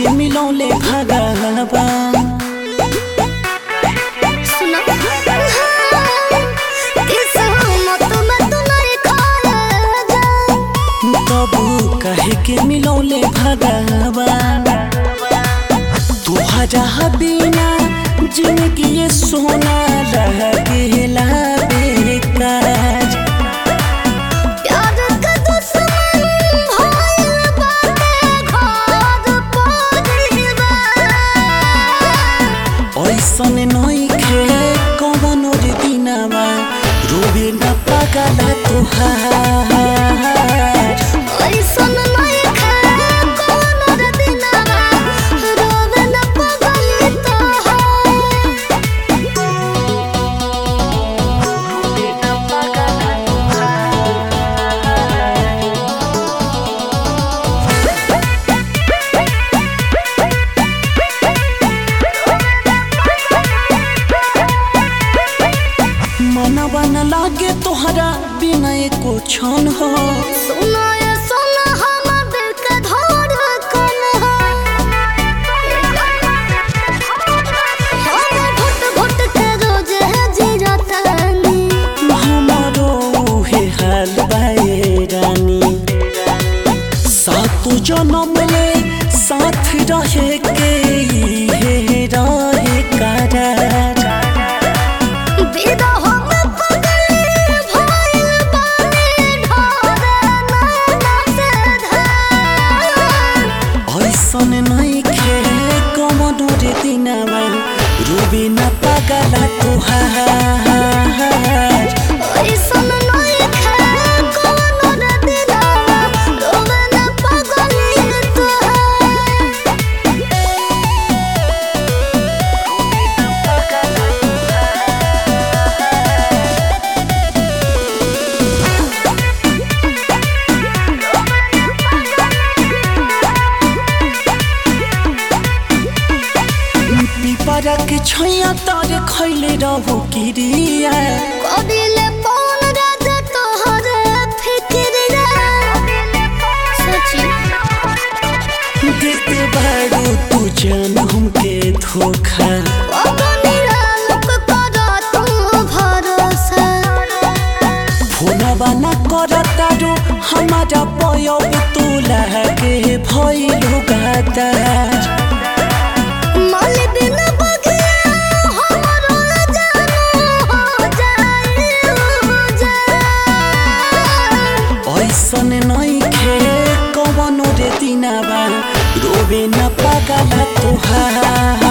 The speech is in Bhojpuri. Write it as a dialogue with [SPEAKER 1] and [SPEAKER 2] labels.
[SPEAKER 1] के मिलौले भगवान
[SPEAKER 2] सुनो किस्मत में तू नहीं खाया जा
[SPEAKER 1] तबू कहे के मिलौले भगवान तुहरा बिना जिंदगी ये सोना रह गेला बेकार
[SPEAKER 2] प्यार का दुश्मन भइल बाटे घर परिवार
[SPEAKER 1] ऐसन नइखे कवनो रे दिनमा रोबे न पागला तुहार
[SPEAKER 2] ऐसन नहीं खाए कोनो रे दिनवा रोवे न पगली
[SPEAKER 1] मनवा न लागे तोहरा बिना एको क्षण हो
[SPEAKER 2] सुनो ये सुनो हम दिल के धड़कन हो हम घुट घुट के रोज जिरतानी
[SPEAKER 1] हमारो उहे हाल बाए रानी सातु जन्म ले साथ रहे के इहे रहे करार
[SPEAKER 2] विदा हम पगली भइल बानी ढोरे नाना से धार
[SPEAKER 1] ऐसन नइखे कवनो रे दिनमा रोबे न पागला तुहार
[SPEAKER 2] ऐसन नहीं खाए कोनो रे दिनवा रोवे न पगली तोहार
[SPEAKER 1] पिपरा के छैया तर खैले रहू किरिया
[SPEAKER 2] कदिले पौन राजा तोहरे फिक्र सची
[SPEAKER 1] देते बारू तू जान हमके धोखा
[SPEAKER 2] अगनिया लोक कर तू भरोसा
[SPEAKER 1] फोनवा न करतारू हमारा पयब तू लागे भइलु गादार
[SPEAKER 2] मल बिन बगिया हमरो जानू हो जाए
[SPEAKER 1] ऐसन नइखे कवनो रे दिनावा रोबे न पागला तुहार